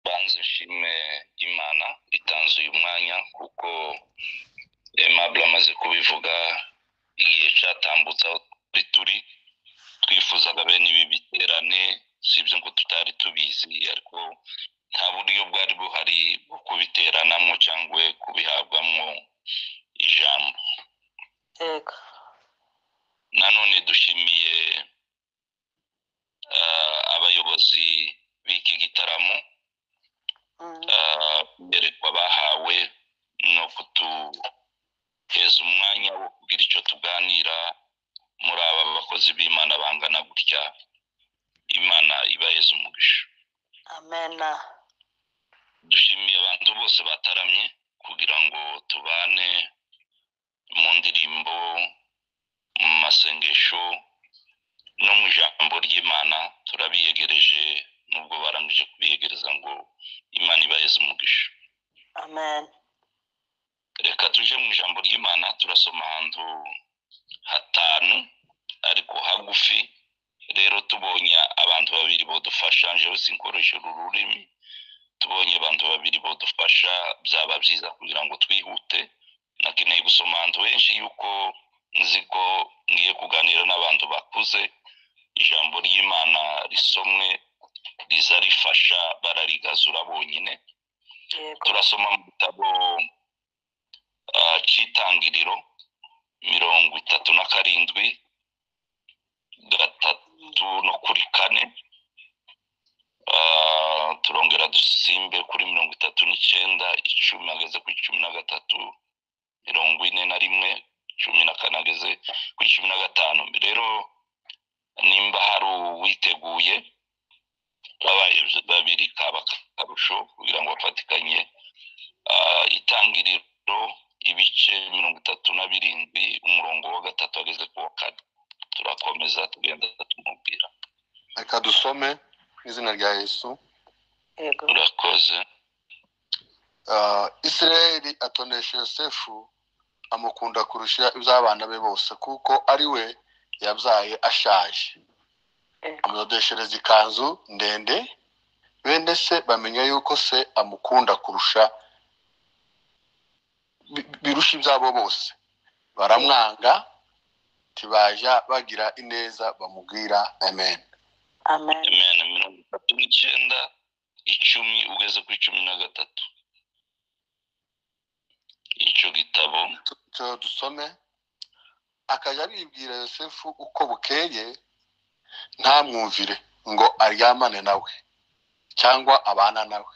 banze nshime imana itanze uyu mwanya kuko emabure amaze kubivuga igihe cyatambutse aho turi turi twifuzaga bene ibi biterane si ibyo ngo tutari tubizi ariko nta buryo bwari buhari bwo kubiteranamo cyangwa kubihabwamo ijambo yego nanone dushimiye eh, abayobozi b'iki gitaramo Mm, eh, berekwa bahawe no kuduheza umwanya wo kugira icyo tuganira muri aba bakozi b'imana bangana gutya imana ibaheze umugisha amena dushimiye abantu bose bataramye kugira ngo tubane mu ndirimbo mu masengesho no mu ijambo ry'imana turabiyegereje nubwo barangije kubiyegereza ngo imana ibaheze umugisha amen reka tuje mu ijambo ry'imana turasoma ahantu hatanu ariko hagufi rero tubonye abantu babiri bodufasha njyewe sinkoresha uru rurimi tubonye abantu babiri bodufasha byaba byiza kugira ngo twihute nakeneye gusoma ahantu henshi yuko nzi ko ngiye kuganira n'abantu bakuze ijambo ry'imana risomwe riza rifasha bararigazura bonyine yego turasoma mu gitabo ah, cy'itangiriro mirongo itatu na karindwi gatatu no kuri kane Ah, turongera dusimbe kuri mirongo itatu n'icyenda icumi ageze ku icumi na gatatu mirongo ine na rimwe cumi na kane ageze ku icumi na gatanu rero nimba hari uwiteguye babaye babiri kaba akarusho kugira ngo bafatikanye Ah, itangiriro ibice mirongo itatu na birindwi umurongo wa gatatu ageze ku wa kane turakomeza tugenda tumubwira reka dusome mu izina rya yesu yego urakoze Ah, isirayeli atonesha yosefu amukunda kurusha iby'abana be bose kuko ari we yabyaye ashaje yego amudodeshereza ikanzu ndende bene se bamenya yuko se amukunda kurusha bi- birusha ibyabo bose baramwanga ntibajya bagira ineza bamubwira amen amen amen mirongo itatu n'icyenda icumi ugeze ku icumi na gatatu icyo gitabo icyo dusome akajya aribwira yosefu uko bukeye ntamwumvire ngo aryamane nawe cyangwa abana nawe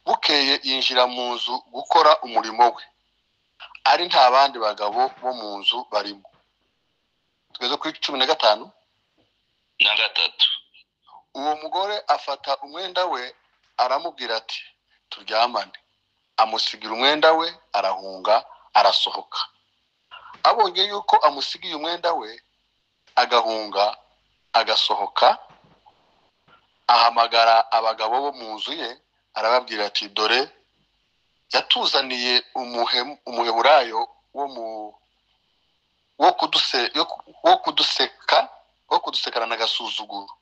bukeye yinjira mu nzu gukora umurimo we ari nta bandi bagabo bo mu nzu barimo tugeze kuri cumi na gatanu na gatatu uwo mugore afata umwenda we aramubwira ati turyamane amusigira umwenda we arahunga arasohoka abonye yuko amusigiye umwenda we agahunga agasohoka ahamagara abagabo bo mu nzu ye arababwira ati dore yatuzaniye umuhe- umuheburayo wo mu wo kuduse- yo ku- wo kuduseka wo kudusekana n'agasuzuguro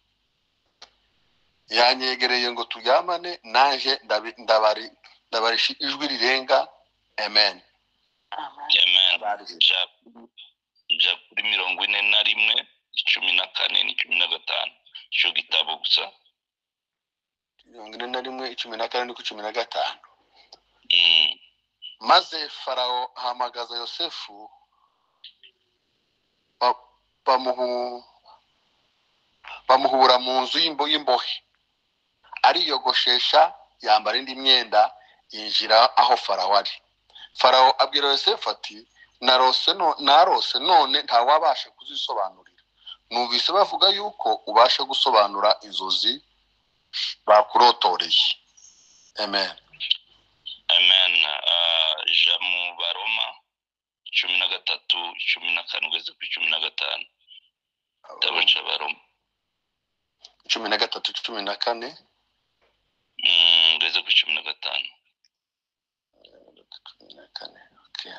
yanyegereye ngo turyamane naje ndabi- ndabari ndabarisha ijwi rirenga amen amen amen Abarezi. Ja- ja kuri mirongo ine na rimwe icumi na kane n'icumi na gatanu icyo gitabo gusa mirongo ine na rimwe cumi na karindwi cumi na gatanu Mm. maze farawo ahamagaza yosefu ba- bamuhu- bamuhura mu nzu y'imbo- y'imbohe ariyogoshesha yambara indi myenda yinjira aho farawo ari farawo abwira yosefu ati narose no- narose none ntawabasha kuzisobanurira numvise bavuga yuko ubasha gusobanura inzozi bakurotoreye amen amen Ah, ja mu baroma cumi na gatatu cumi na kane ugeze ku icumi na gatanu igitabo cy'abaroma cumi na gatatu cumi na kane Mm, ugeze ku cumi na gatanu cumi na kane okay.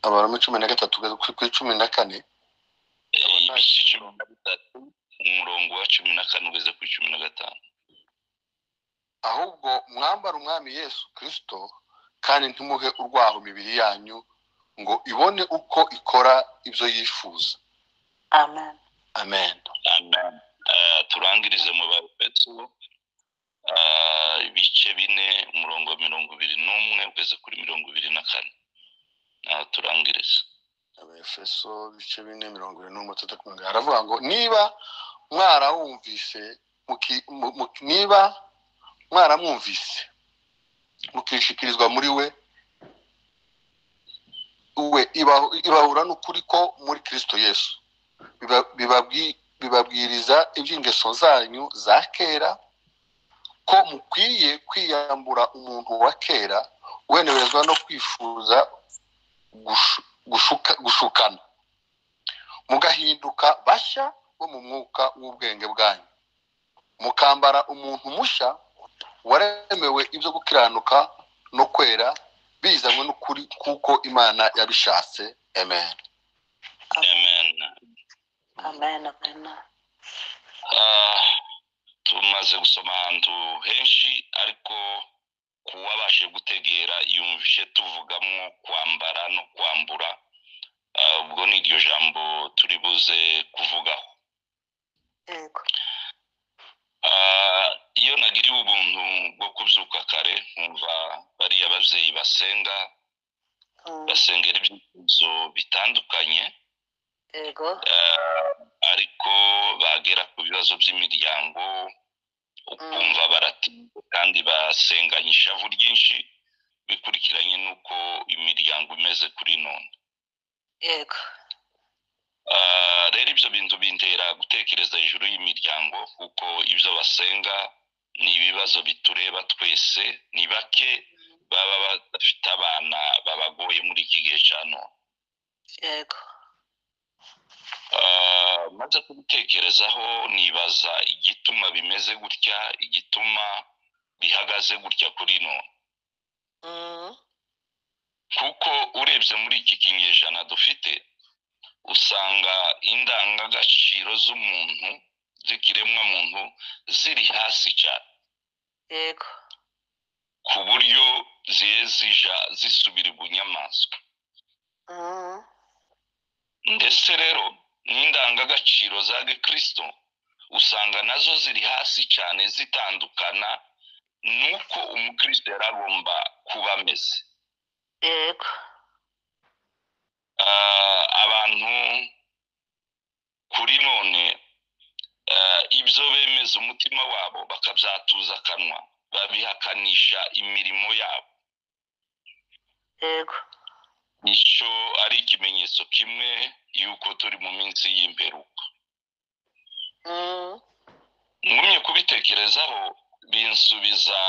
abaroma cumi na gatatu kuri cumi na kane Eh, igice cumi na bitatu umurongo wa cumi na kane ugeze ku cumi na gatanu ahubwo mwambara umwami yesu kirisito kandi ntumuhe urwaho imibiri yanyu ngo ibone uko ikora ibyo yifuza amen amen Amen. Eh, turangirize mu bapetso ibice bine umurongo wa mirongo ibiri n'umwe ugeze kuri mirongo ibiri na kane Ah, turangirize abefeso ibice bine mirongo irindwi n'umwe atatu mirongo irindwi aravuga ngo niba mwarawumvise muki- mu- mu- niba mwaramwumvise mukishikirizwa muri we we ibahu- ibahura n'ukuri ko muri kirisito yesu Biba- bibabwi- bibabwiriza iby'ingeso zanyu za kera ko mukwiye kwiyambura umuntu wa kera wenerezwa no kwifuza gushu- gushuka- gushukana mugahinduka bashya bo mu mwuka w'ubwenge bwanyu mukambara umuntu mushya waremewe ibyo gukiranuka no kwera bizanywe n'ukuri kuko imana yabishatse amen amen amen amen amen Ah, tumaze gusoma ahantu henshi ariko kuwabashe gutegera yumvishe tuvugamo kwambara no kwambura Ah, ubwo ni iryo jambo turi buze kuvugaho yego Ah, iyo nagiriwe ubuntu bwo kubyuka kare nkumva bariya ababyeyi basenga Mm, basengera ibyifuzo bitandukanye yego Eh, ariko bagera ku bibazo by'imiryango ukumva baratinda kandi basenganye ishavu ryinshi bikurikiranye n'uko imiryango imeze kuri none yego Eh, rero ibyo bintu bintera gutekereza hejuru y'imiryango kuko ibyo basenga ni ibibazo bitureba twese ni bake baba badafite abana babagoye muri iki gihe cya none yego Ah, maze kubitekerezaho nibaza igituma bimeze gutya igituma bihagaze gutya kuri none Mm, kuko urebye muri iki kinyejana dufite usanga indangagaciro z'umuntu z'ikiremwamuntu ziri hasi cyane yego ku buryo ziye zija zisubira ibunyamaswa Mm, ndetse rero n'indangagaciro za gikristo usanga nazo ziri hasi cyane zitandukana n'uko umukristo yari agomba kuba ameze yego Ah, abantu kuri none ah, ibyo bemeza umutima wabo bakabyatuza akanwa babihakanisha imirimo yabo yego nicyo ari ikimenyetso kimwe y'uko turi mu minsi y'imperuka Mm, ngumye kubitekerezaho binsubiza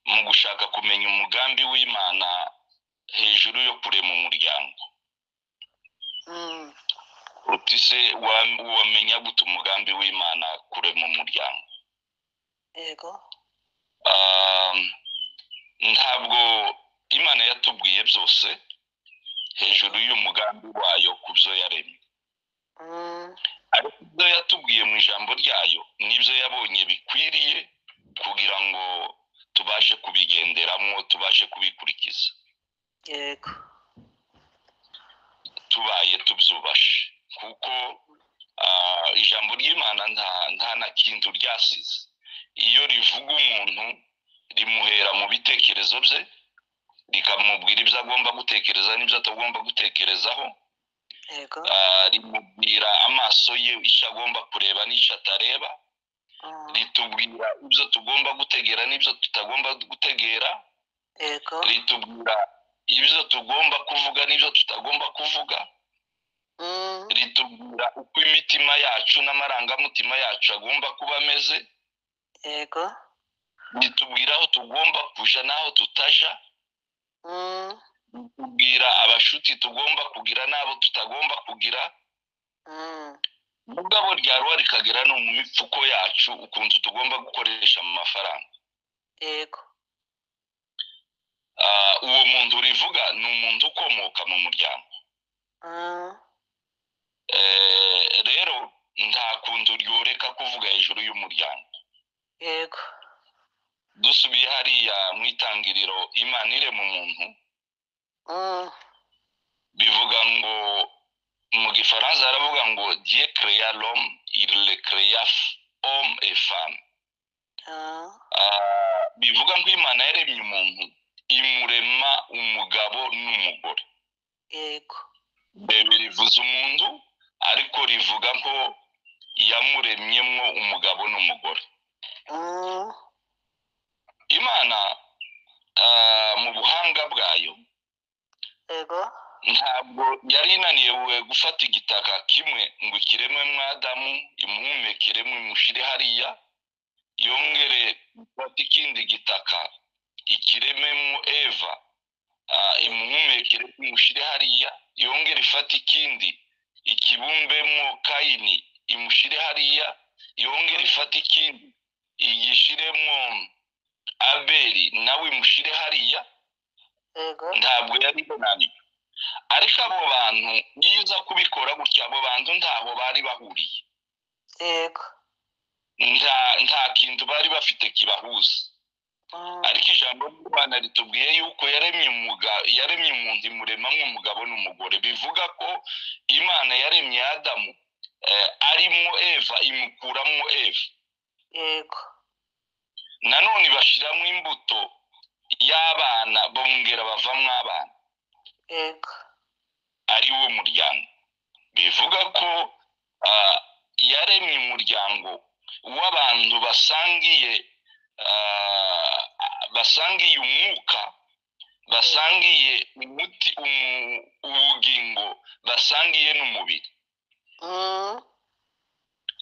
mu gushaka kumenya umugambi w'imana hejuru yo kurema umuryango mm, uti se wa- wamenya gute umugambi w'imana kurema umuryango yego Ah, ntabwo imana yatubwiye byose hejuru y'umugambi wayo ku byo yaremye Mm, ariko ibyo yatubwiye mu ijambo ryayo nibyo yabonye bikwiriye kugira ngo tubashe kubigenderamo tubashe kubikurikiza yego tubaye tubyubashe kuko ah, ijambo ry'imana nta nta na kintu ryasize iyo rivuga umuntu rimuhera mu bitekerezo bye rikamubwira ibyo agomba gutekereza n'ibyo atagomba gutekerezaho yego ah, rimubwira amaso ye icyo agomba kureba n'icyo atareba Mm, ritubwira ibyo tugomba gutegera n'ibyo tutagomba gutegera yego ritubwira ibyo tugomba kuvuga n'ibyo tutagomba kuvuga Mm, ritubwira uko imitima yacu n'amarangamutima yacu agomba kuba ameze yego ritubwira aho tugomba kuja n'aho tutaja Mm, ritubwira abashuti tugomba kugira n'abo tutagomba kugira mm, mugabo ryaruha rikagera no mu mipfuko yacu ukuntu tugomba gukoresha mu mafaranga yego Ah, uwo muntu rivuga ni umuntu ukomoka mu muryango Mm, Eh, kuntu ryoreka kuvuga hejuru y'umuryango yego dusubiye hariya mu itangiriro imana irema umuntu Mm, bivuga ngo mu gifaransa haravuga ngo diye kereya romu ile kereya omu efamu ah, bivuga ngo imana yaremye umuntu imurema umugabo n'umugore yego bebe rivuze umuntu ariko rivuga ko yamuremyemo umugabo n'umugore Mm, imana ah, mu buhanga bwayo yego ntabwo yari inaniwe gufata igitaka kimwe ngo ikiremwe mwadamu imuhumekere mushyire hariya yongere gufata ikindi gitaka ikirememo eva ah, imuhumekere mushyire hariya yongere ifate ikindi ikibumbemo kayini imushyire hariya yongere ifate ikindi igishyiremo abeli nawe imushyire hariya yego ntabwo yari inaniwe ariko abo bantu niza kubikora gutya abo bantu ntaho bari bahuriye yego nta nta kintu bari bafite kibahuza Mm, ariko ijambo ry'imana ritubwiye yuko yaremye umuga yaremye umuntu imuremamo umugabo n'umugore bivuga ko imana yaremye adamu eh, arimo eva imukuramo eva yego nanone bashyiramo imbuto y'abana bongera bavamo abana yego ari wo muryango bivuga ko ah, yaremye umuryango w'abantu basangiye ah, basangiye umwuka basangiye umuti umu- ubugingo basangiye n'umubiri Mm,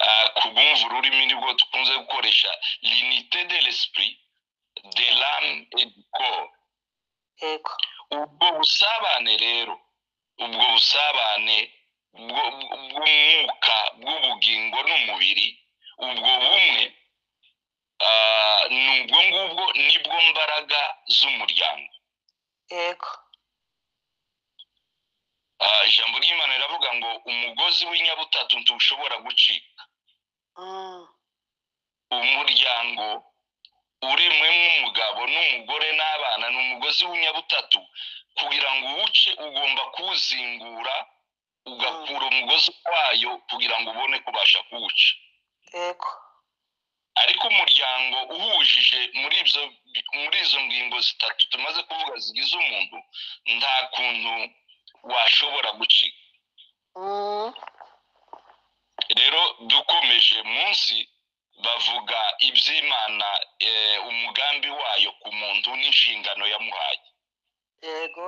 Ah, ku bwumva ururimi nibwo dukunze gukoresha l'inité de l'esprit de l'âme et du corps yego ubwo busabane rero ubwo busabane bwo- bw'umwuka bw'ubugingo n'umubiri ubwo bumwe ah, ni ubwo ngubwo nibwo mbaraga z'umuryango yego Ah, ijambo ry'imana riravuga ngo umugozi w'inyabutatu ntushobora gucika Mm, umuryango uremwemo umugabo n'umugore n'abana ni umugozi w'inyabutatu kugira ngo uwuce ugomba kuwuzingura ugakura umugozi wayo kugira ngo ubone kubasha kuwuca yego ariko umuryango uhujije muri ibyo muri izo ngingo zitatu tumaze kuvuga zigize umuntu nta kuntu washobora gucika Mm, rero dukomeje munsi bavuga iby'imana eh, umugambi wayo ku muntu n'inshingano yamuhaye yego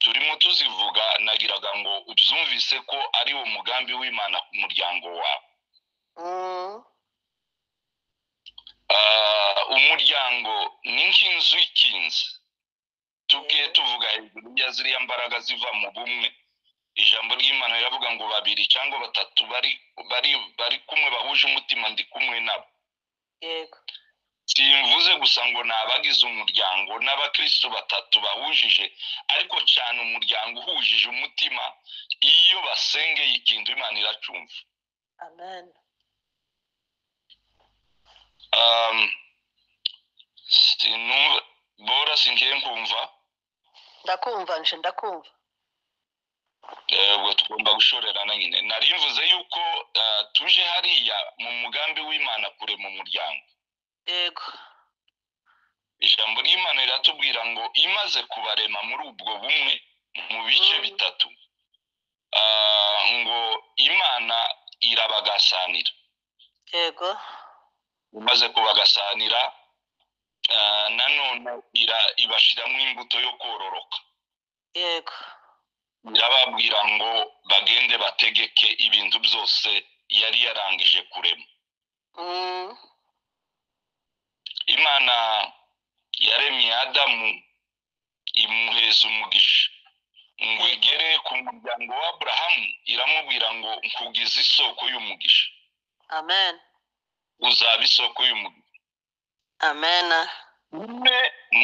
turimo tuzivuga nagiraga ngo ubyumvise ko ari wo mugambi w'imana ku muryango wawe Mm, Ah, umuryango ni nk'inzu ikinze tubwe tuvuga hejuru ya ziriya mbaraga ziva mu bumwe ijambo ry'imana riravuga ngo babiri cyangwa batatu bari bari bari kumwe bahuje umutima ndi kumwe nabo yego simvuze gusa ngo ni abagize umuryango n'abakristo batatu bahujije ariko cyane umuryango uhujije umutima iyo basengeye ikintu imana iracumva amen Um, sinumva bora singiye nkumva ndakumva nje ndakumva ubwo tugomba gushorerana nyine nari mvuze yuko ah, tuje hariya mu mugambi w'imana kure mu muryango yego ijambo ry'imana riratubwira ngo imaze kubarema muri ubwo bumwe mu bice Mm. bitatu Ah, ngo imana irabagasanira yego imaze kubagasanira ah, nanone ira- ibashyiramo imbuto yo kororoka yego irababwira ngo bagende bategeke ibintu byose yari yarangije kurema Mm, imana yaremye adamu imuheza umugisha ngo igere ku muryango wa aburahamu iramubwira ngo nkugize isoko y'umugisha amen uzaba isoko y'umugisha amen umwe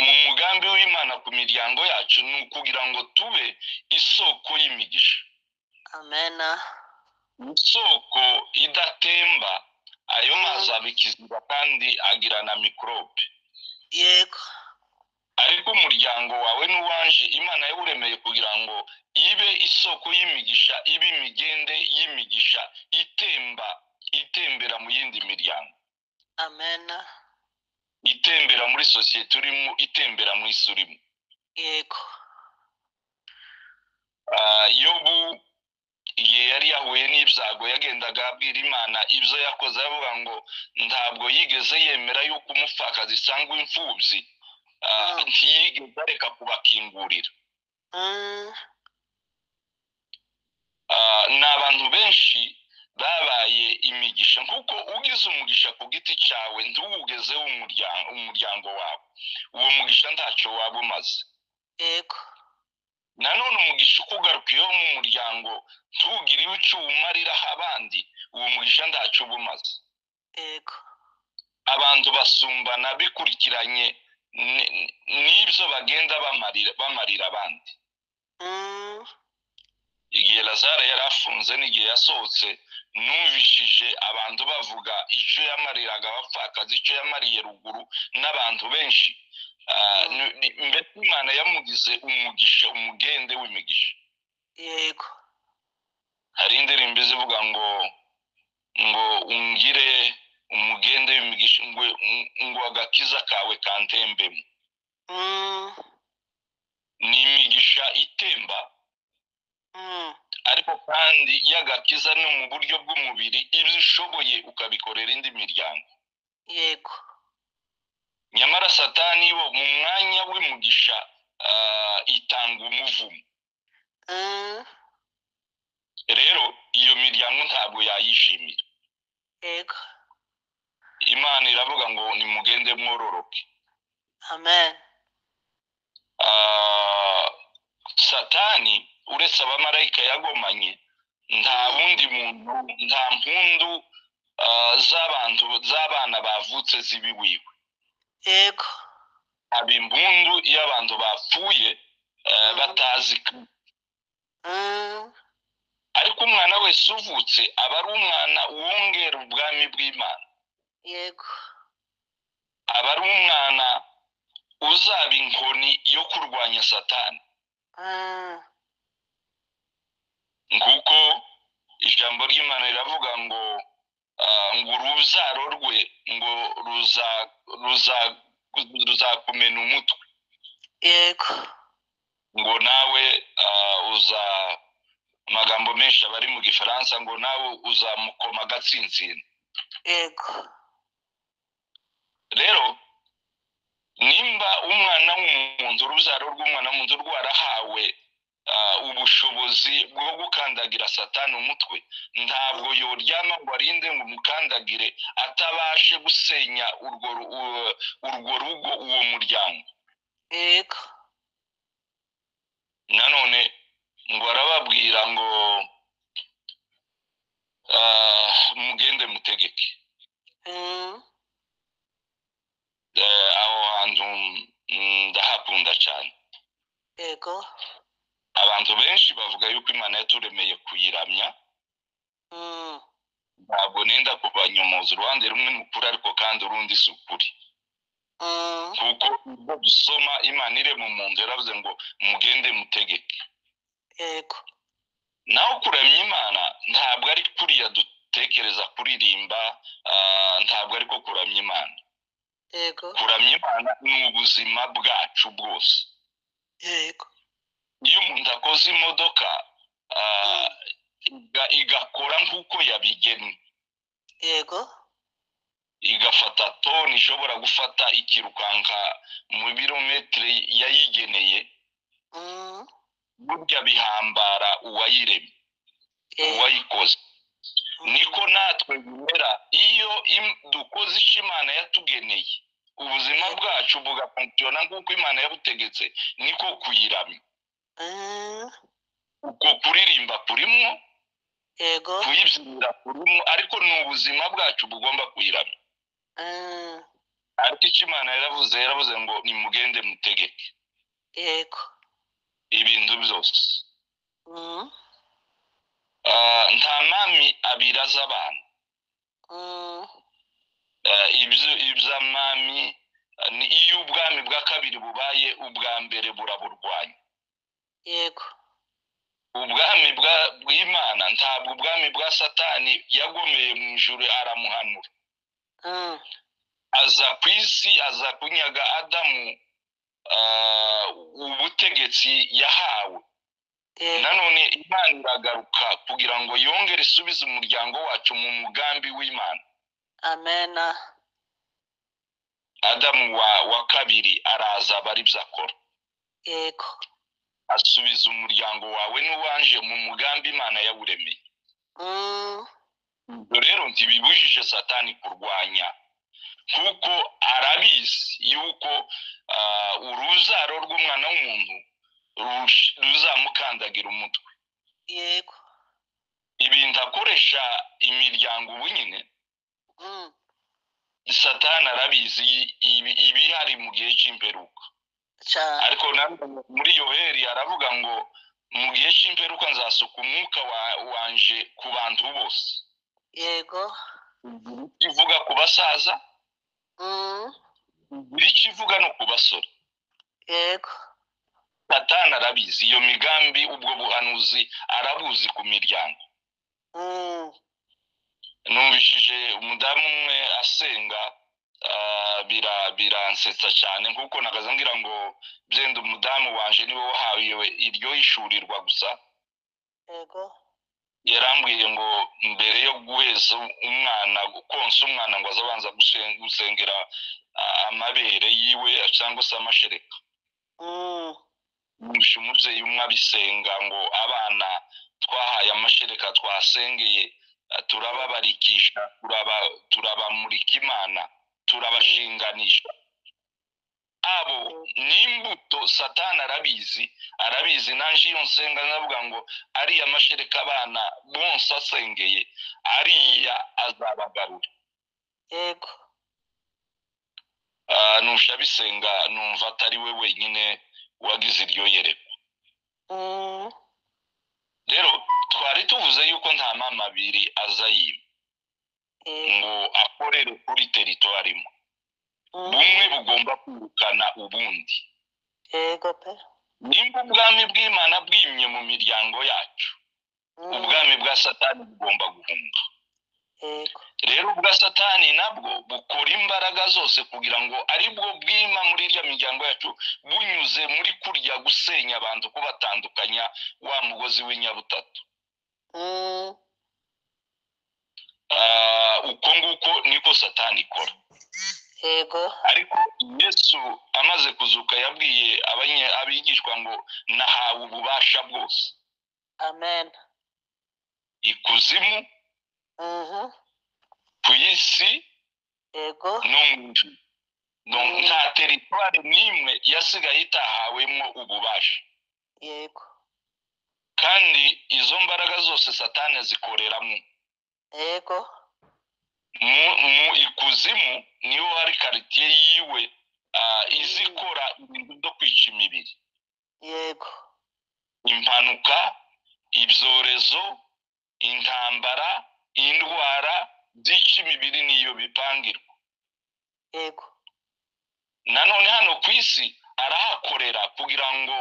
mu mugambi w'imana ku miryango yacu ni ukugira ngo tube isoko y'imigisha amen isoko idatemba ayo mazi aba ikiziba kandi agira na mikorobe yego ariko umuryango wawe n'uwanje imana yawuremeye kugira ngo ibe isoko y'imigisha ibe imigende y'imigisha itemba itembera mu yindi miryango amen itembera muri sosiyete urimo itembera mu isi urimo yego Ah, yobu igihe yari yahuye n'ibyago yagendaga abwira imana ibyo yakoze aravuga ngo ntabwo yigeze yemera yuko umupfakazi cyangwa imfubyi ah, Mm. ntiyigeze areka kubakingurira Mm, Ah, ni abantu benshi babaye imigisha kuko ugize umugisha ku giti cyawe ntuwugezeho umuryango umuryango wawe uwo mugisha ntacyo waba umaze yego nanone umugisha uko ugarukiyeho mu muryango ntugire icyo uwumariraho abandi uwo mugisha ntacyo uba umaze yego abantu basumbana bikurikiranye ni- ni- n'ibyo bagenda bamarira bamarira abandi Mm, igihe lazara yari afunze n'igihe yasohotse numvishije abantu bavuga icyo yamariraga abapfakazi icyo yamariye ruguru n'abantu benshi Ah, ni- ni- mbese imana yamugize umugisha umugende w'imigisha yego hari indirimbo izivuga ngo ngo ungire umugende w'imigisha ngo ngo agakiza kawe kantembemo Mm, ni imigisha itemba mm, ariko kandi y'agakiza no mu buryo bw'umubiri ibyo ushoboye ukabikorera indi miryango yego nyamara satani wo mu mwanya w'imigisha ah, itanga umuvumo Mm, rero iyo miryango ntabwo yayishimira yego imana iravuga ngo nimugende mwororoke amen Ah, satani uretse abamarayika yagomanye nta wundi muntu nta mpundu ah, z'abantu z'abana bavutse z'ibiwiwe yego haba impundu iyo abantu bapfuye ah, batazi Mm, ariko umwana wese uvutse aba ari umwana wongera ubwami bw'imana yego aba ari umwana uzaba inkoni yo kurwanya satani Mm, nguko ijambo ry'imana riravuga ngo ah, ngo urubyaro rwe ngo ruza- ruza- ruzakumena umutwe yego ngo nawe ah, uza amagambo menshi aba ari mu gifaransa ngo nawe uzamukoma agatsintsina yego rero nimba umwana w'umuntu urubyaro rw'umwana w'umuntu rwarahawe ah, ubushobozi bwo gukandagira satani umutwe ntabwo yoryama ngo arinde ngo umukandagire atabashe gusenya urwo ru- u- urwo rugo uwo muryango yego nanone ngo arababwira ngo ah, mugende mutegeke Mm, Eh, aho hantu mm, ndahakunda cyane yego abantu benshi bavuga yuko imana yaturemeye kuyiramya Mm, ntabwo nenda kubanyomoza uruhande rumwe ni ukuri ariko kandi urundi si ukuri mm, kuko ibyo dusoma imana irema umuntu yaravuze ngo mugende mutegeke yego naho kuramya imana ntabwo ari kuriya dutekereza kuririmba ah, ntabwo ariko kuramya imana yego kuramya imana ni ubuzima bwacu bwose yego iyo umuntu akoze imodoka ah, iga- igakora nk'uko yabigennye yego igafata toni ishobora gufata ikirukanka mu birometero yayigeneye Mm, burya bihambara uwayiremye yego uwayikoze Mm, niko natwe bimera iyo im- dukoze icyo imana yatugeneye ubuzima bwacu bugafunkiyona nk'uko imana yabutegetse niko kuyiramya mm, uko kuririmba kurimo yego kuyibyinira kurimo ariko ni ubuzima bwacu bugomba kuyiramya Mm, ariko icyo imana yaravuze yaravuze ngo nimugende mutegeke yego ibintu byose Mm, Ah, nta mami abiraza abantu mm, Eh, ibyo iby'amami eh, ni iyo ubwami bwa kabiri bubaye ubwa mbere buraburwanya yego ubwami bwa- bw'imana ntabwo ubwami bwa satani yagomeye mu ijuru aramuhanura mm, aza ku isi aza kunyaga adamu eh, ubutegetsi yahawe yego nanone imana iragaruka kugira ngo yongere isubize umuryango wacu mu mugambi w'imana amena adamu wa wa kabiri araza aba ari byo akora yego asubiza umuryango wawe n'uwanje mu mugambi imana yawuremeye mm, ubwo rero ntibibujije satani kurwanya kuko arabizi yuko ah, uruzaro rw'umwana w'umuntu rush- ruzamukandagira umutwe yego ibintu akoresha imiryango ubu nyine mm, satani arabizi ibi- ibihari mu gihe cy'imperuka cyane ariko na muri yoheri aravuga ngo mu gihe cy'imperuka nzasuka umwuka wa- wanje ku bantu bose yego ivuga ku basaza mm, buri icyo ivuga no ku basore yego satani arabizi iyo migambi ubwo buhanuzi arabuzi ku miryango mm, numvishije umudamu umwe asenga ah, bira- biransetsa cyane kuko nagaze ngira ngo byenda umudamu wanje niwe wahawe iryo hishurirwa gusa yego yarambwiye ngo mbere yo guheza umwana konsa umwana ngo azabanza gusen- gusengera ah, amabere yiwe cyangwa se amashereka mm, gusa umubyeyi umwe abisenga ngo abana twahaye amashereka twasengeye eh, turababarikisha turaba- turabamurika imana turabashinganisha abo ni imbuto satani arabizi arabizi nanjye iyo nsenga ndavuga ngo ariya mashereka abana bose asengeye ariya azabagarura yego Ah, nusha abisenga numva atari we wenyine wagize iryo yerekwa mm, rero twari tuvuze yuko nta mama abiri aza yiba yego ngo akorere kuri teritwari imwe mm, bumwe bugomba kwirukana ubundi yego pe nimba ubwami bw'imana bwimye mu miryango yacu mm, ubwami bwa satani bugomba guhunga yego rero ubwa satani nabwo bukora imbaraga zose kugira ngo aribwo bwima muri irya miryango yacu bunyuze muri kurya gusenya abantu kubatandukanya wa mugozi w'inyabutatu mm, Ah, uko nguko niko satani ikora yego ariko yesu amaze kuzuka yabwiye abanye- abigishwa ngo nahawe ububasha bwose amena ikuzimu mhm, ku isi yego no mu ijuru No- nta teritwari n'imwe yasigaye itahawemo ububasha yego kandi izo mbaraga zose satani azikoreramo yego mu, mu ikuzimu niho hari karitiye yiwe ah, izikora ibintu byo kwica imibiri yego impanuka ibyorezo intambara indwara byica imibiri niyo bipangirwa yego nanone hano ku isi arahakorera kugira ngo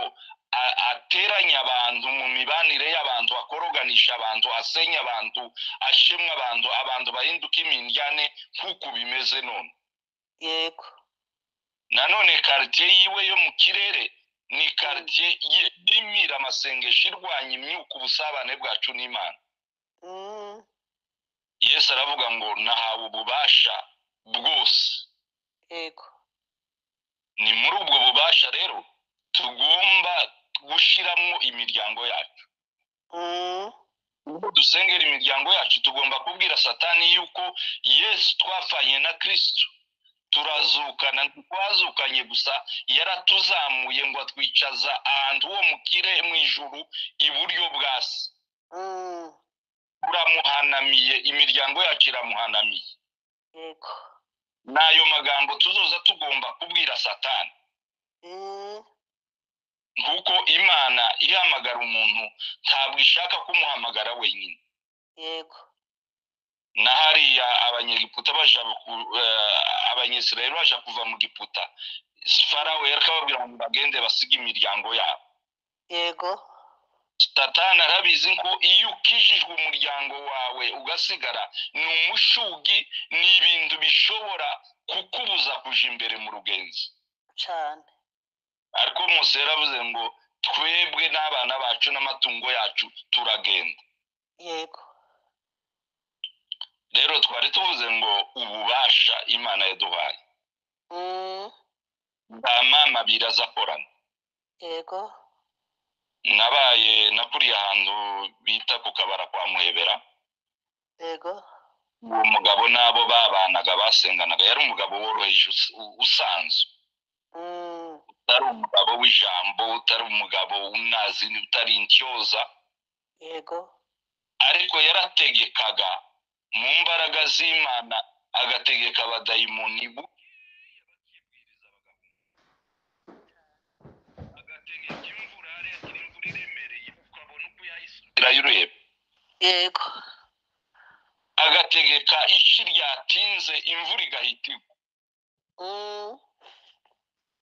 a- ateranye abantu mu mibanire y'abantu akoroganisha abantu asenya abantu ashemwa abantu abantu bahinduka imindyane nk'uko bimeze none yego nanone karitiye yiwe yo mu kirere ni karitiye ye- yimira amasengesho irwanya imyuka ubusabane bwacu n'imana mm, yesu aravuga ngo nahawe ububasha bwose yego ni muri ubwo bubasha rero tugomba gushyiramo imiryango yacu mm, ubwo dusengera imiryango yacu tugomba kubwira satani yuko yesu twapfanye na kirisitu turazukana ntitwazukanye gusa yaratuzamuye ngo atwicaza ahantu ho mu kire mu ijuru iburyo bwa se mm, turamuhanamiye imiryango yacu iramuhanamiye yego ni ayo magambo tuzoza tugomba kubwira satani mm, nk'uko imana ihamagara umuntu ntabwo ishaka kumuhamagara wenyine yego na hariya abanyegiputa baja ku- eh, abanyisirayeli baja kuva mu giputa farawo yari akababwira ngo bagende basige imiryango yabo yego satani arabizi ko iyo ukijijwe umuryango wawe ugasigara ni umushugi ni ibintu bishobora kukubuza kuja imbere mu rugenzi cyane ariko mose yaravuze ngo twebwe n'abana bacu n'amatungo yacu turagenda yego rero twari tuvuze ngo ububasha imana yaduhaye Mm, bwa mama abiri aza akorana yego nabaye nakuriye ahantu bita ku kabara kwa muhebera yego uwo mugabo n'abo babanaga basenganaga yari umugabo woroheje us- u- usanzwe Mm, utari umugabo w'ijambo utari umugabo unazi utari intyoza yego ariko yarategekaga mu mbaraga z'imana agategeka abadayimoni bukeya bakibwiriza agategeka imvura hariya imvura iremereye ukabona uko yayisukira y'ureba yego agategeka ici ryatinze imvura igahita igwa Mm,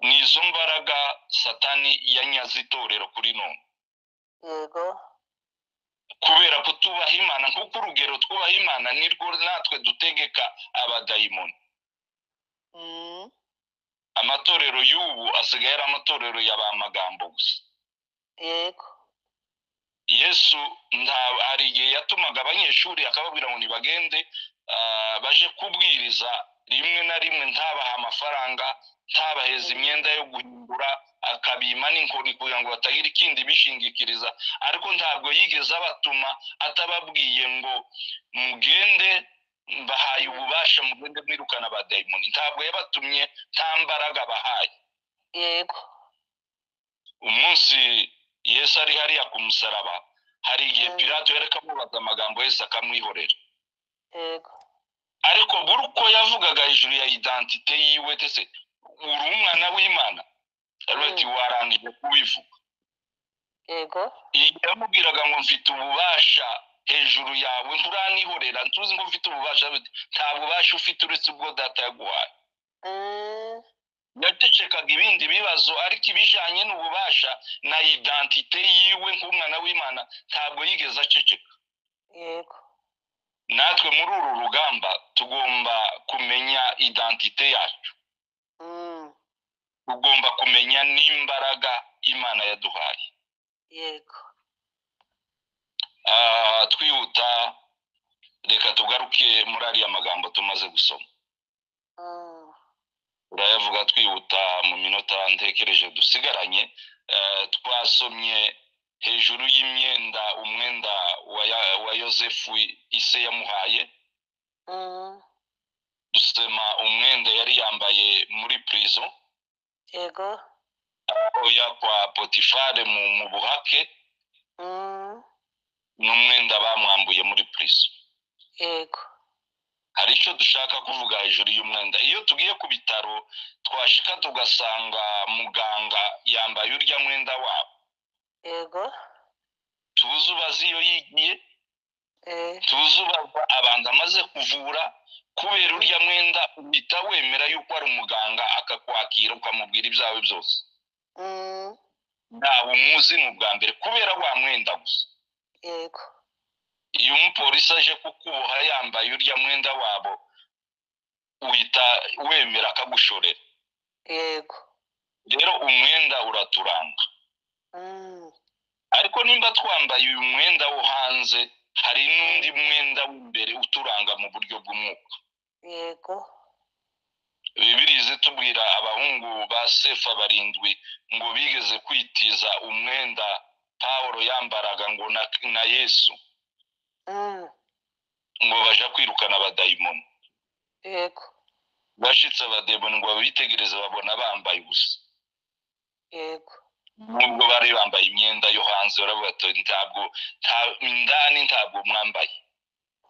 ni izo mbaraga satani yanyaze itorero kuri none yego kubera kutubaha imana nk'uko urugero twubaha imana nirwo natwe dutegeka abadayimoni Mm, amatorero y'ubu asigaye ari amatorero ya ba magambo gusa yego yesu nta hari igihe yatumaga abanyeshuri akababwira ngo ntibagende baje kubwiriza rimwe na rimwe ntabahe amafaranga ntabaheze imyenda yo guhindura akabima n'inkoni kugira ngo batagira ikindi bishingikiriza ariko ntabwo yigeze abatuma atababwiye ngo mugende bahaye ububasha mugende mwirukana abadayimoni ntabwo yabatumye nta mbaraga bahaye yego umunsi yesu ari hariya ku musaraba hari igihe Mm. pilato yari akamubaza amagambo yesu akamwihorera yego ariko buri uko yavugaga hejuru ya identite yiwe ndetse uri umwana w'imana aravuga ati warangije kubivuga yego igihe yamubwiraga ngo mfite ububasha hejuru yawe nturanihorera ntuzi ngo mfite ububasha aravuga ati, nta bubasha ufite uretse ubwo data yaguhaye Mm, yacecekaga ibindi bibazo ariko ibijyanye n'ububasha na identite yiwe nk'umwana w'imana ntabwo yigeze aceceka yego natwe muri uru rugamba tugomba kumenya identite yacu Mm, tugomba kumenya n'imbaraga imana yaduhaye yego Ah, twihuta reka tugaruke muri ariya magambo tumaze gusoma Mm, turayavuga twihuta mu minota ntekereje dusigaranye Eh, twasomye hejuru y'imyenda umwenda wa Ya- wa yosefu ise yamuhaye mm, dusema umwenda yari yambaye muri prison yego oya kwa potifare mu mu buhake Mm, n'umwenda bamwambuye muri prison yego hari icyo dushaka kuvuga hejuru y'umwenda iyo tugiye ku bitaro twashika tugasanga muganga yambaye urya mwenda wabo yego tuzi ubaza iyo yigiye eh, tuzi ubaza abantu amaze kuvura kubera urya mwenda uhita wemera yuko ari umuganga akakwakira ukamubwira ibyawe byose mm, ntawe umuzi ni ubwa mbere kubera wa mwenda gusa yego iyo umupolisi aje kukuboha yambaye urya mwenda wabo uhita wemera akagushorera yego rero umwenda uraturanga Mm, ariko nimba twambaye uyu mwenda wo hanze hari n'undi mwenda w'imbere uturanga mu buryo bw'umwuka yego bibirizi tubwira abahungu ba sefa barindwi ngo bigeze kwitiza umwenda pawulo yambaraga ngo na- na yesu Mm, ngo baja kwirukana abadayimoni yego bashitse abadayimoni ngo babitegereze babona bambaye ubusa yego nubwo bari bambaye imyenda yo hanze baravuga ati ntabwo nta- indani ntabwo mwambaye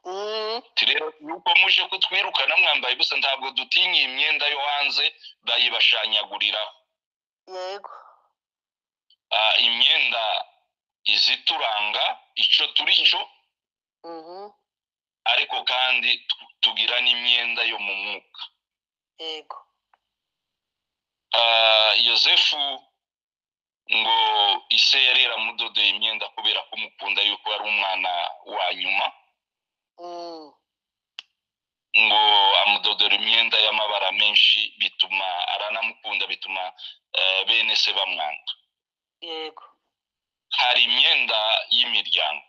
Mm, Ati rero nuko muje kutwirukana mwambaye gusa ntabwo dutinya iyi myenda yo hanze bayibashanyaguriraho yego Ah, imyenda izituranga ico turi cyo Mhm, ariko kandi tu- tugira n'imyenda yo mu mwuka yego Ah, yosefu ngo ise yari yaramudodeye imyenda kubera ko umukunda yuko ari umwana wa nyuma Mm, ngo amudodora imyenda y'amabara menshi bituma aranamukunda bituma eh, bene se bamwanga yego hari imyenda y'imiryango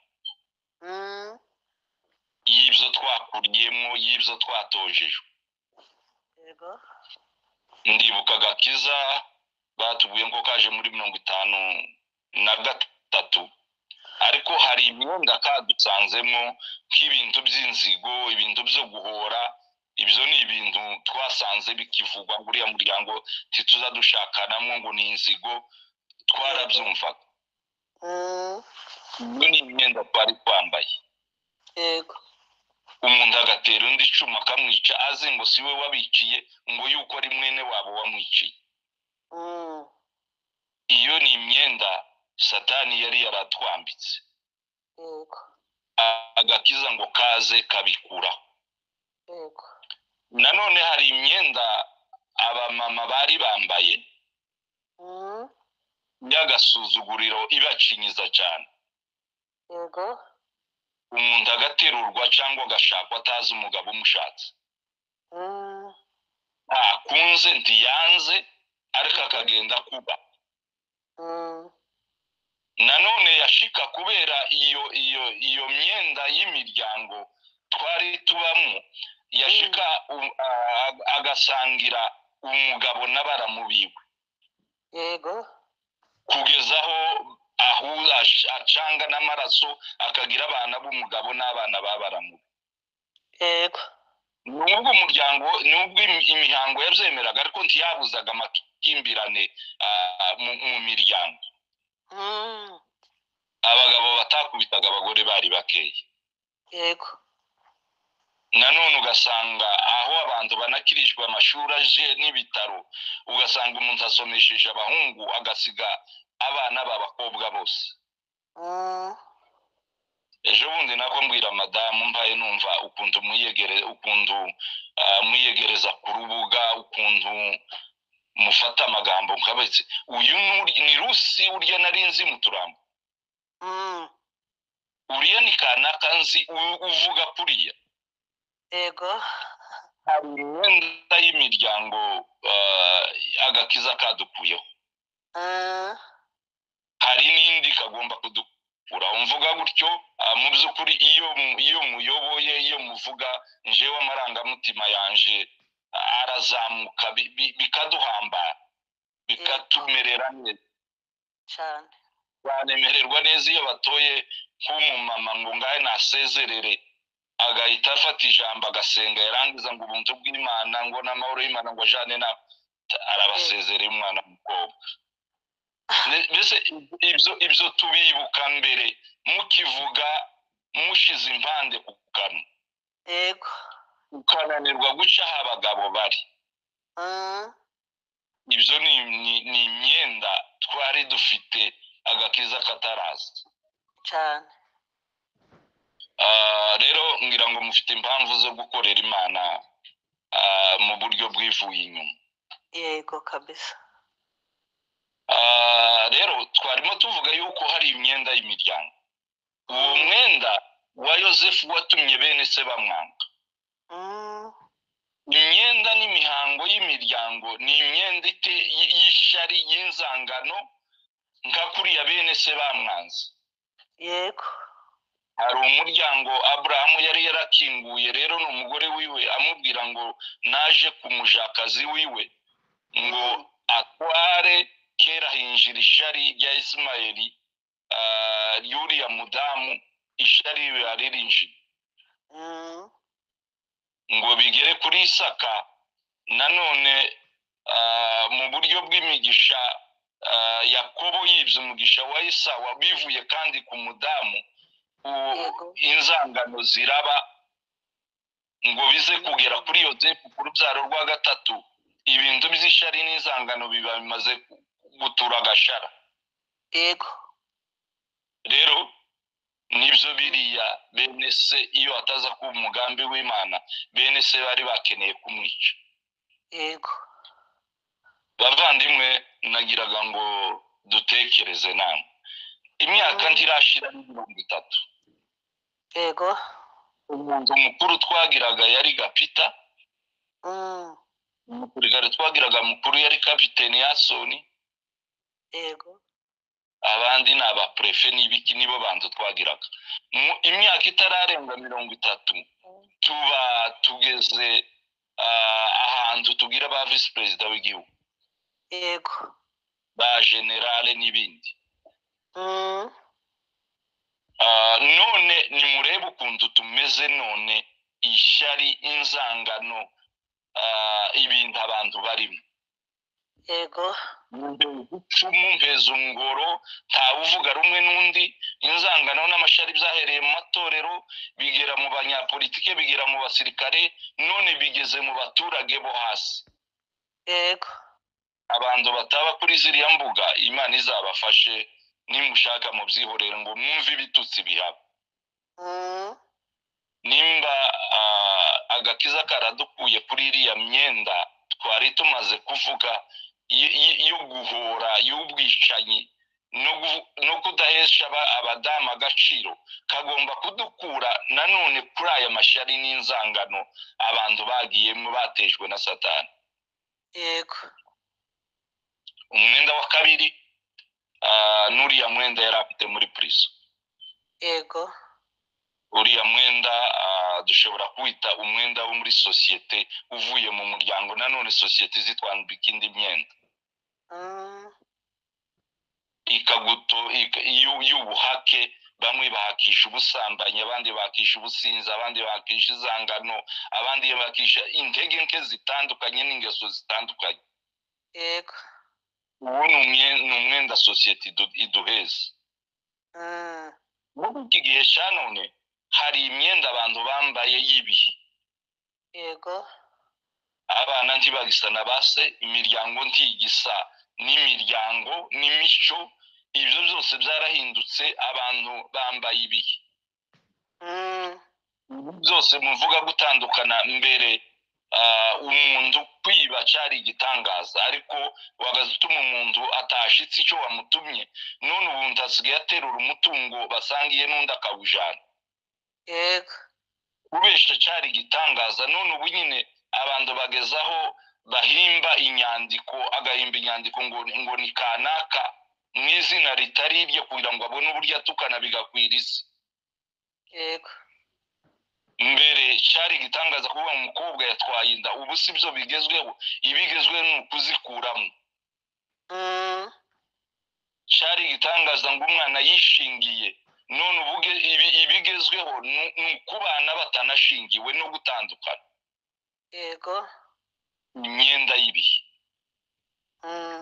Mm, y'ibyo twakuriyemo y'ibyo twatojejwe yego ndibuka agakiza batubwiye ko kaje muri mirongo itanu na gatatu ariko hari imyenda kadusanzemo nk'ibintu by'inzigo ibintu byo guhora ibyo ni ibintu twasanze bikivugwa ngo uriya muryango ntituza dushakanamo ngo ni inzigo twarabyumvaga Mm, iyo ni imyenda twari twambaye yego umuntu agatera undi icumu akamwica azi ngo si we wabiciye ngo yuko ari mwene wabo wamwiciye Mm, iyo ni imyenda satani yari yaratwambitse yego agakiza ngo kaze kabikuraho yego nanone hari imyenda abamama bari bambaye Mm, y'agasuzuguriro ibacinyiza cyane yego umuntu agaterurwa cyangwa agashakwa atazi umugabo umushatse Mm, ntakunze ntiyanze ariko akagenda kuba mm, nanone yashika kubera iyo iyo iyo myenda y'imiryango twari tubamo yashika u- a- agasangira umugabo n'abaramubiwe yego kugeza aho ahu- ash- acanga n'amaraso akagira abana b'umugabo n'abana babaramuwe yego nubwo umuryango nubwo imi- imihango yabyemeraga ariko ntiyabuzaga amakimbirane ah, mu mu miryango Mm, abagabo batakubitaga abagore bari bakeya yego nanone ugasanga aho abantu banakirijwe amashuri aje n'ibitaro ugasanga umuntu asomesheje abahungu agasiga abana b'abakobwa bose Mm, ejo bundi nako mbwira madamu mbaye numva ukuntu mwiyegere ukuntu ah, mwiyegereza ku rubuga ukuntu mufata amagambo nkabetse uyu ni- ni rusi urya nari nzi mu turambo mm, uriya ni kanaka nzi u- uvuga kuriya yego hari imyenda y'imiryango eh, agakiza kadukuyeho Mm, hari n'indi kagomba kudukuraho mvuga gutyo ah, mu by'ukuri iyo mu- iyo muyoboye iyo muvuga njewe amarangamutima yanje ah, arazamuka bi- bi- bikaduhambara bikatumerera neza cane banemererwa neza iyo batoye nk'umumama ngo ngahe nasezerere agahita afata ijambo agasenga yarangiza ngo ubuntu bw'imana ngo n'amahoro y'imana ngo ajane na arabasezereye umwana w'umukobwa Ne- mbese ibyo ibyo tubibuka mbere mukivuga mushize impande ku kanwa yego ukananirwa guca aho abagabo bari Mm, ibyo ni ni- ni imyenda twari dufite agakiza kataraza cane Ah, rero ngira ngo mufite impamvu zo gukorera imana ah, mu buryo bwivuye inyuma yego kabisa Ah, rero twarimo tuvuga yuko hari imyenda y'imiryango uwo mwenda wa yosefu watumye bene se bamwanga Mm, imyenda n'imihango y''imiryango ni imyenda ite y- y'ishari y'inzangano nka kuriya bene se bamwanze yego hari umuryango aburahamu yari yarakinguye rero ni umugore wiwe amubwira ngo naje ku mujakazi wiwe ngo atware kera hinjira ishari rya isimayeli ah, ry'uriya mudamu ishari riba ririnjira Mm, ngo bigere kuri isaka nanone ah, mu buryo bw'imigisha ah, yakobo yibye umugisha wa isawa bivuye kandi ku mudamu uwo yego inzangano ziraba ngo bize kugera kuri yosefu ku rubyaro rwa gatatu ibintu by'ishari n'inzangano biba bimaze gutura agashara yego rero nibyo biriya bene se iyo ataza kuba umugambi w'imana bene se bari bakeneye kumwica yego bavandimwe nagiraga ngo dutekereze namwe imyaka ntirashira mirongo itatu yego umuntu mukuru twagiraga yari gapita mm, umusirikare twagiraga mukuru yari kapiteni yasoni yego abandi ni abapurefe n'ibiki nibo bantu twagiraga mu imyaka itararenga mirongo itatu tuba tugeze ah, ahantu tubwira ba visi perezida w'igihugu yego ba generale n'ibindi mm, Ah, none nimurebe ukuntu tumeze none ishyari inzangano ah, ibintu abantu barimo yego icumu ngoro ntawe uvuga rumwe n'undi inzangano n'amashari byahereye mu matorero bigera mu banyapolitike bigera mu basirikare none bigeze mu baturage bo hasi yego abantu bataba kuri ziriya mbuga imana izabafashe nimushaka mu byihorere ngo mwumve ibitutsi bihaba mm, nimba ah, agakiza karadukuye kuri iriya myenda twari tumaze kuvuga y- y- yo guhora y'ubwicanyi no gu- no kudahesha aba- abadamu agaciro kagomba kudukura nanone kuri aya mashyari n'inzangano abantu bagiyemo batejwe na satani yego umwenda wa kabiri ah, n'uriya mwenda yari afite muri purizo yego uriya mwenda ah, dushobora kuwita umwenda wo muri sosiyete uvuye mu muryango nanone sosiyete zitwambika indi myenda mm, ikaguto ik- y'u- y'ubuhake bamwe bahakisha ubusambanyi abandi bahakisha ubusinzi abandi bahakisha inzangano abandi bahakisha intege nke zitandukanye n'ingeso zitandukanye yego uwo ni umwe- ni umwenda sosiyete idu- iduheza mm, muri iki gihe cya none hari imyenda abantu bambaye y'ibihe yego abana ntibagisa na base imiryango ntigisa n'imiryango n'imico ibyo byose byarahindutse abantu bambaye ibihe mm, byose muvuga gutandukana mbere ah, umuntu kwiba cyari igitangaza ariko wagaze utuma umuntu atashitse icyo wamutumye none ubundi asigaye aterura umutungo basangiye n'undi akawujana yego kubesha cyari igitangaza none ubu nyine abantu bagezaho bahimba inyandiko agahimba inyandiko ngo ngo ni kanaka mu izina ritari iryo kugira ngo abone uburyo atukana bigakwira isi yego mbere cyari igitangaza kuvuga ngo umukobwa yatwaye inda ubu si byo bigezweho ibigezweho ni ukuzikuramo mm, cyari igitangaza ngo umwana yishingiye none ubuge ibi- ibigezweho ni ni ukubana batanashingiwe no gutandukana yego imyenda y'ibihe mm,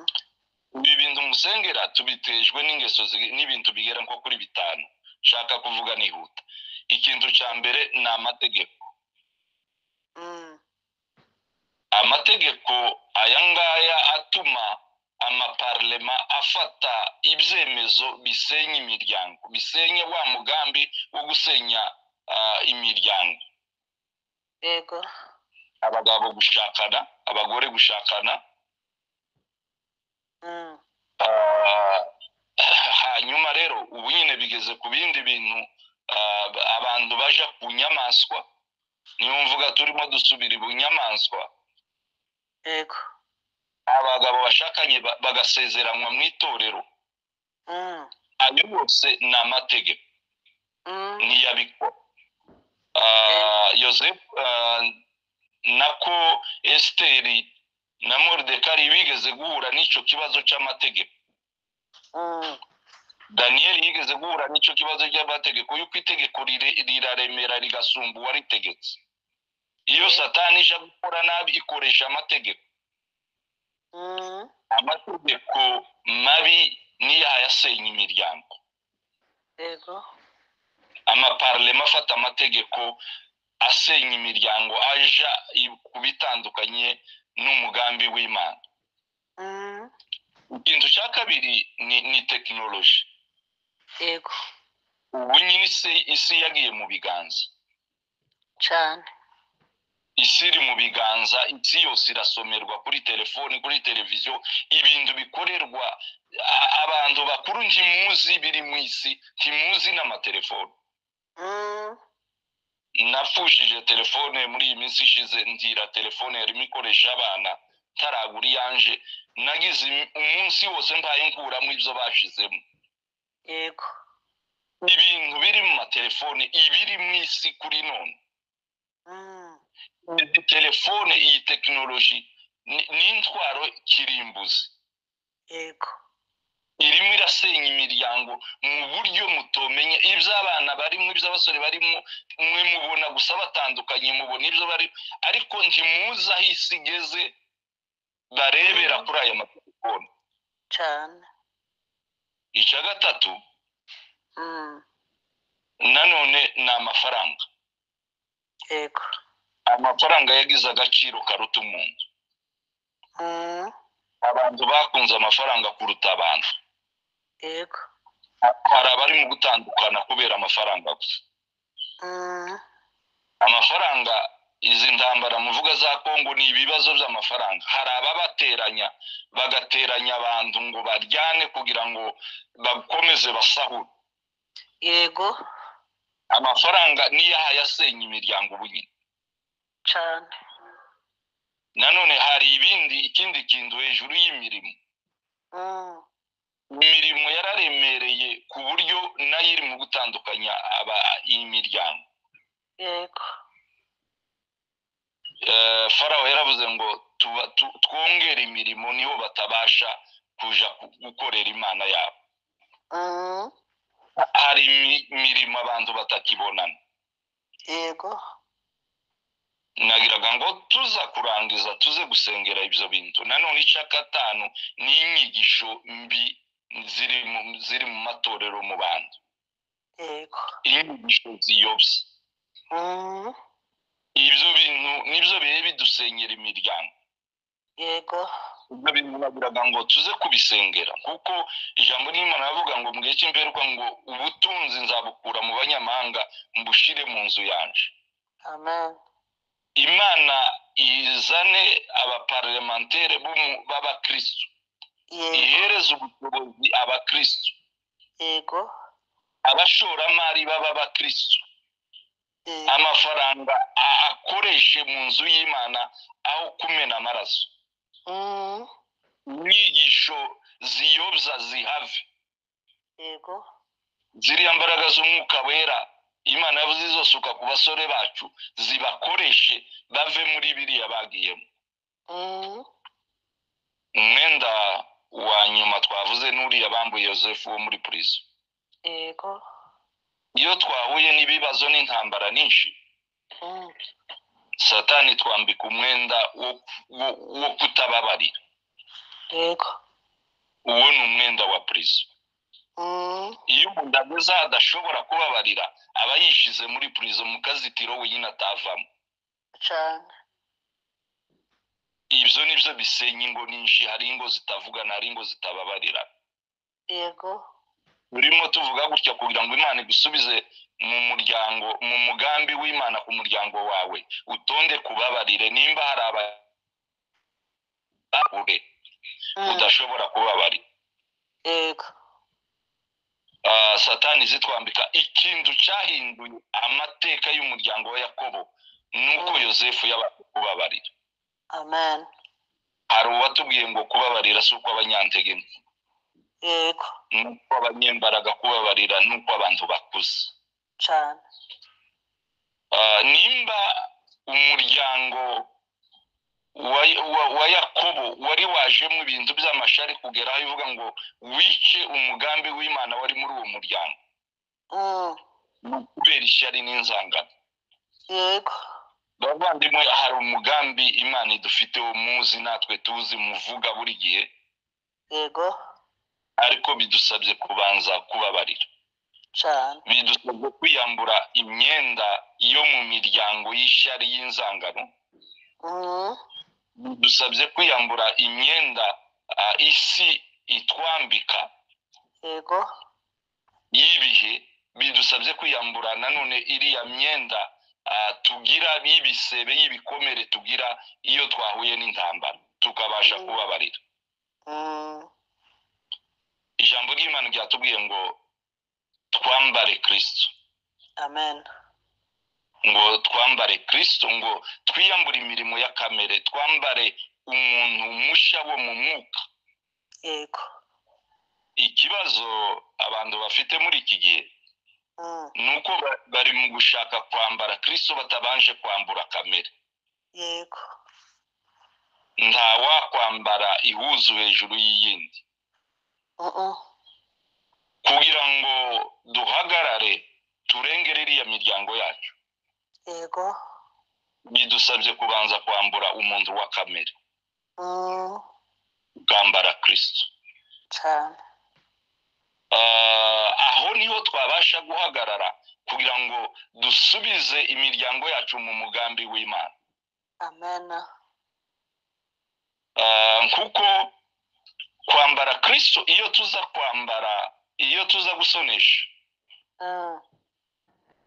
ibi bintu musengera tubitejwe n'ingeso zi- n'ibintu bigera nko kuri bitanu nshaka kuvuga nihuta ikintu cya mbere ni amategeko mm, amategeko aya ngaya atuma amaparlema afata ibyemezo bisenya imiryango bisenya wa mugambi wo gusenya ah, imiryango yego abagabo gushakana abagore gushakana mm, Ah, hanyuma rero ubu nyine bigeze ku bindi bintu ah, abantu baja ku nyamaswa niyo mvuga turimo dusubira ibunyamaswa yego abagabo bashakanye ba- bagasezeranwa mu itorero mm, ayo yose ni amategeko mm, niyo abikora Ah, yosefu ah, nako esiteri na moridekari bigeze guhura n'icyo kibazo cy'amategeko mm, daniyeli yigeze guhura n'icyo kibazo cy'amategeko y'uko itegeko rire- riraremera rigasumba uwaritegetse iyo satani ije gukora nabi ikoresha amategeko mm, amategeko mabi niyo yasenya imiryango yego amaparlema afata amategeko asenya imiryango aja i- ku bitandukanye n'umugambi w'imana mm, ikintu cya kabiri ni, ni tekinoloji yego ubu nyine isi- isi yagiye mu biganza cyane isi iri mu biganza isi yose irasomerwa kuri telefoni kuri televiziyo ibintu bikorerwa a- abantu bakuru ntimuzi biri mu isi ntimuzi n'amatelefoni Mm, napfushije telefone muri iyi minsi ishize ndira telefone yarimo ikoresha abana ntaragura iyanje nagize im- umunsi wose mbaye nkuramo ibyo bashizemo yego ibintu biri mu matelefone ibiri mu isi kuri none Mm, izi telefone iyi tekinoloji ni- n'intwaro kirimbuzi yego irimo irasenya imiryango mu buryo mutomenya iby'abana barimo iby'abasore barimo mwe mubona gusa batandukanye mubona ibyo bari ariko ntimuze aho isi igeze barebera kuri aya matelefone cyane icya gatatu Mm, nanone ni amafaranga yego amafaranga yagize agaciro karuta umuntu Mm, abantu bakunze amafaranga kuruta abantu yego hari abari mu gutandukana kubera amafaranga gusa Mm, amafaranga izi ntambara muvuga za kongo ni ibibazo by'amafaranga hari ababateranya bagateranya abantu ngo baryane kugira ngo bakomeze basahure yego amafaranga niyo yasenya imiryango ubu nyine cyane nanone hari ibindi ikindi kintu hejuru y'imirimo Mm, imirimo yararemereye ku buryo nayo iri mu gutandukanya aba imiryango yego Eh, farawo yaravuze ngo tuba- tu- twongere imirimo niho batabasha kuja ku- gukorera imana yabo Mm, hari imi- imirimo abantu batakibonana yego nagiraga ngo tuza kurangiza tuze gusengera ibyo bintu nanone icya gatanu ni inyigisho mbi ziri mu ziri mu matorero mu bantu yego inyigisho ziyobye Mm, ibyo bintu nibyo bihe bidusenyera imiryango yego ibyo bintu nagiraga ngo tuze kubisengera kuko ijambo ry'imana ravuga ngo mu gihe cy'imperuka ngo ubutunzi nzabukura mu banyamahanga mbushire mu nzu yanje amen imana izane abaparlementere b'umu- b'abakristu yego ihereze ubushobozi abakristu yego abashoramari b'abakristu yego amafaranga a- akoreshe mu nzu y'imana aho kumena amaraso Mm, inyigisho ziyobya zihave yego ziriya mbaraga z'umwuka wera imana yavuze izosuka ku basore bacu zibakoreshe bave muri biriya bagiyemo Mm, umwenda wa nyuma twavuze n'uriya bambuye yosefu wo muri purizo yego iyo twahuye n'ibibazo n'intambara nyinshi Mm, satani twambika umwenda wo wo- wo kutababarira yego uwo ni umwenda wa purizo Mm, iyo umuntu ageze aho adashobora kubabarira aba yishize muri purizo mu kazitiro wenyine atavamo cyane ibyo ni byo bisenya ingo nyinshi hari ingo zitavugana hari ingo zitababarira yego turimo tuvuga gutya kugira ngo imana igusubize mu muryango mu mugambi w'imana ku muryango wawe utonde kubabarire nimba hari abahure Mm, udashobora kubabarira yego Ah, satani zitwambika ikintu cyahinduye amateka y'umuryango wa yakobo ni uko Mm. yosefu yabanje kubabarira amen hari uwatubwiye ngo kubabarira si uko abanyantege nke yego nuko abanyembaraga kubabarira nuko abantu bakuze cyane Ah, nimba umuryango wa, wa, wa yakobo wari wajemo ibintu by'amashari kugera aho ivuga ngo wice umugambi w'imana wari muri uwo muryango Mm, kubera ishyari n'inzangano yego bavandimwe hari umugambi imana idufiteho muzi natwe tuzi muvuga buri gihe yego ariko bidusabye kubanza kubabarira cyane bidusabye kwiyambura imyenda yo mu miryango y'ishyari y'inzangano Mm, dusabye kwiyambura imyenda ah, isi itwambika yego y'ibihe bidusabye kwiyambura nanone iriya myenda ah, tugira y'ibisebe y'ibikomere tugira iyo twahuye n'intambara tukabasha Mm. kubabarira Mm. ijambo ry'imana ryatubwiye ngo twambare kirisito Amen. ngo twambare kirisito ngo twiyambure imirimo ya kamere twambare umuntu mushya wo mu mwuka Yego. ikibazo abantu bafite muri iki gihe Mm. ni uko ba- bari mu gushaka kwambara kirisito batabanje kwambura kamere Yego. nta wakwambara ihuzu hejuru y'iyindi Mm -mm. kugira ngo duhagarare turengere iriya miryango yacu Yego. bidusabye kubanza kwambura umuntu wa kamere Mm. ukambara kirisito Cyane. Ah, aho niho twabasha guhagarara kugira ngo dusubize imiryango yacu mu mugambi w'imana Amen. Ah, kuko kwambara kirisito iyo tuza kwambara iyo tuza gusonesha Mm.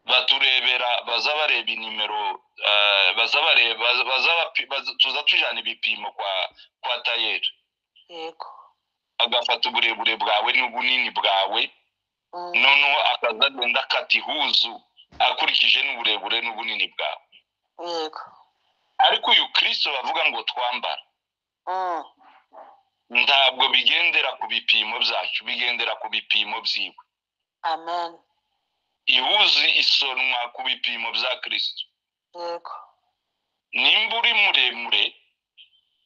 baturebera baza bareba inimero ah, baza bareba baza bapi- baza- tuza tujyana ibipimo kwa kwa tayeri Yego. agafata uburebure bwawe n'ubunini bwawe Mm. noneho akaza agenda akata ihuzu akurikije n'uburebure n'ubunini bwawe Yego. ariko uyu kirisito bavuga ngo twambara Mm. ntabwo bigendera ku bipimo byacu bigendera ku bipimo byiwe Amen. ihuzi isonwa ku bipimo bya kirisito Yego. nimba uri muremure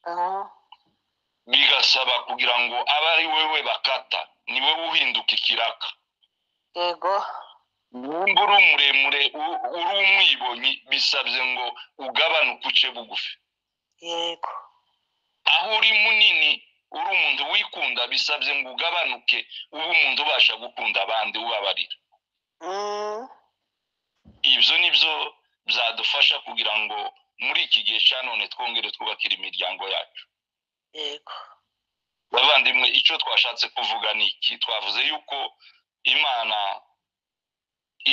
Mm. bigasaba kugira ngo abe ari wowe bakata ni wowe uhinduka ikiraka Yego. nimba uri muremure u- uri umwibonyi bisabye ngo ugabanuke uce bugufi Yego. aho uri munini uri umuntu wikunda bisabye ngo ugabanuke ube umuntu ubasha gukunda abandi ubabarira Mm. ibyo ni byo byadufasha kugira ngo muri iki gihe cya none twongere twubakire imiryango yacu Yego. bavandimwe icyo twashatse kuvuga ni iki twavuze yuko imana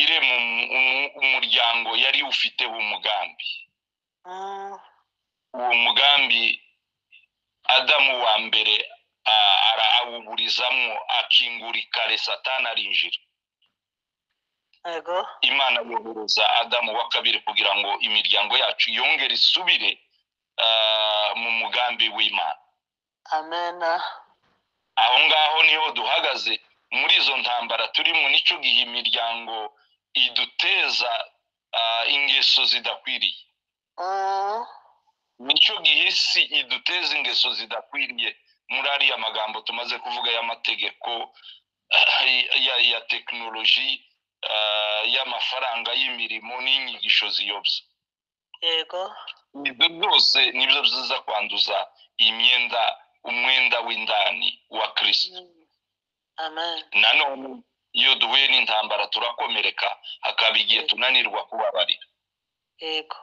iri mu mu- umuryango yari ufiteho umugambi Mm. uwo mugambi adamu wa mbere a- arawuburizamo akingura ikare satani arinjira Yego. imana yohereza adamu wa kabiri kugira ngo imiryango yacu yongere isubire ah, mu mugambi w'imana Amen. aho ngaho niho duhagaze muri izo ntambara turimo nicyo gihe imiryango iduteza ah, ingeso zidakwiriye Mm. nicyo gihe isi iduteza ingeso zidakwiriye muri ariya magambo tumaze kuvuga y'amategeko ya, ya tekinoloji ah, y'amafaranga y'imirimo n'inyigisho ziyobya Yego. ibyo byose nibyo biza kwanduza imyenda umwenda w'indani wa kirisito Mm. Amen. nanone iyo duhuye n'intambara turakomereka hakaba igihe tunanirwa kubabarira Yego.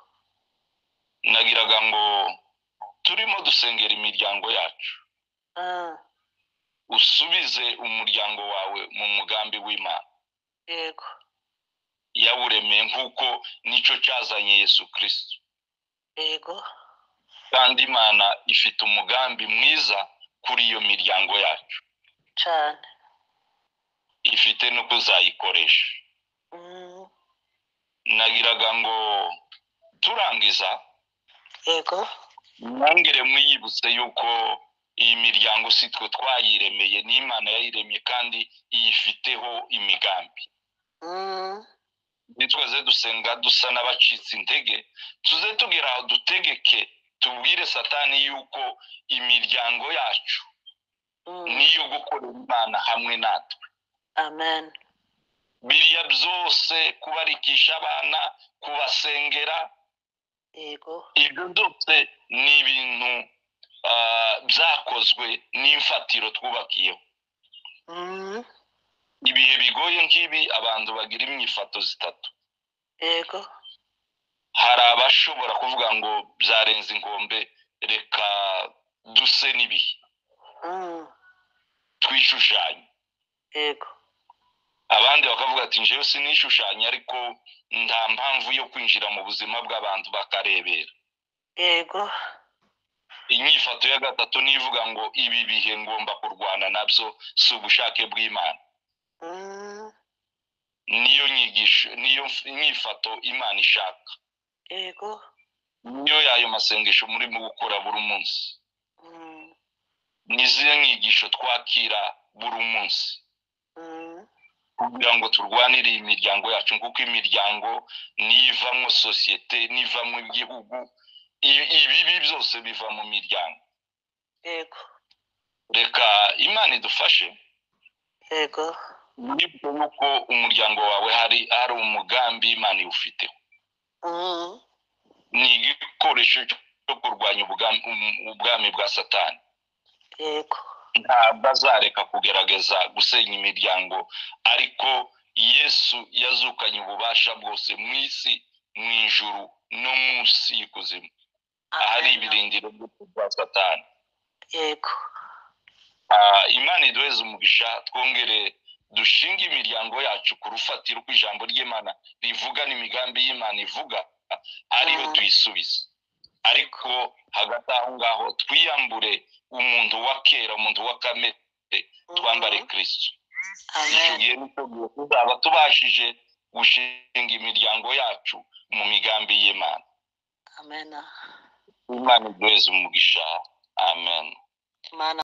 nagiraga ngo turimo dusengera imiryango yacu Mm. usubize umuryango wawe mu mugambi w'imana Yego. yawuremeye nk'uko nicyo cyazanye yesu kirisito Yego. kandi imana ifite umugambi mwiza kuri iyo miryango yacu Cyane. ifite no kuzayikoresha Mm. nagiraga ngo turangiza Yego. mwongere mwiyibutse yuko iyi miryango si twe twayiremeye n'imana yayiremye kandi iyifiteho imigambi Mm. nitwaze dusenga dusa n'abacitse intege tuze tugera aho dutegeke tubwire satani yuko imiryango yacu Mm. niyo gukorera imana hamwe natwe Amen. biriya byose kubarikisha abana kubasengera Yego. ibyo byose ni ibintu ah, byakozwe n'imfatiro twubakiyeho Mm. ibihe bigoye nk'ibi abantu bagira imyifato zitatu Yego. hari abashobora kuvuga ngo byarenze inkombe reka duse n'ibihe Mm. twishushanye Yego. abandi bakavuga ati njyewe sinishushanya ariko nta mpamvu yo kwinjira mu buzima bw'abantu bakarebera yego inyifato ya gatatu n'ivuga ngo ibi bihe ngomba kurwana nabyo si ubushake bw'imana mm, niyo nyigisho niyo nyifato imana ishaka yego niyo y'ayo masengesho murimo gukora buri munsi mm, n'izihe nyigisho twakira buri munsi mm, kugira ngo turwanire iyi miryango yacu kuko imiryango nivamo sosiyete nivamo igihugu i- ibibi byose biva mu miryango yego reka imana idufashe yego nibwo yuko umuryango wawe hari hari umugambi imana iwufiteho mm, ni igikoresho cyo kurwanya ubugam- um- ubwami bwa satani yego ntabwo azareka kugerageza gusenya imiryango ariko yesu yazukanye ububasha bwose mu isi mu ijuru no munsi y'ikuzimu ahari Amen. ibirindiro bwa satani yego Ah, imana iduheze umugisha twongere dushinge imiryango yacu ku rufatiro uko ijambo ry'imana rivuga n'imigambi y'imana ivuga ariyo Mm. tuyisubize ariko hagati aho ngaho twiyambure umuntu wa kera umuntu wa kamere twambare Mhm. kirisitu icyo amen gihe nicyo gihe tuzaba tubashije gushinga imiryango yacu mu migambi y'imana amen imana iduheze umugisha amen mana